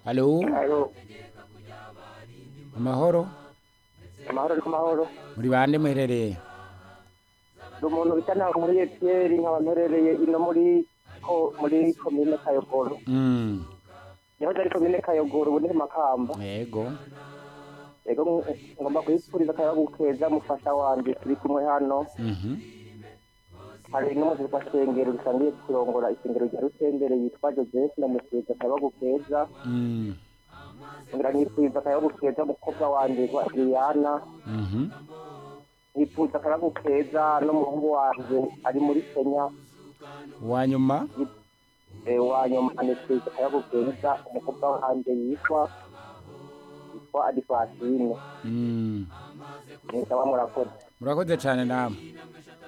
halo Alo, amahoro amahoro n'amahoro. muri bande muherereye Ndi umuntu bita ntaho muri Etieri nkaba mperereye ino muri ko muri komine Kayogoro. Mm, Yahoze ari komine Kayogoro ubu ni Makamba. yego Ego ng- ngomba kuyipfuriza akayabagu keza mufasha wanje turi kumwe hano. Mhm. Hari n'umuzi kwa Sengero dusangiye kurongora isengero rya Rutendere yitwa Joseph ndamufuriza akayabagu keza. Mm, Ngira nyipfuriza akayabagu keza mukobwa wanje wa Adriana. mhm. Nipfuza akayabagu keza n'umuhungu wanje ari muri Kenya. uwa nyuma Eh, wanyuma anipfuza akayabagu keza umukobwa wanje yitwa yitwa Adifasine. Mm, Nisaba murakoze. murakoze cyane namwe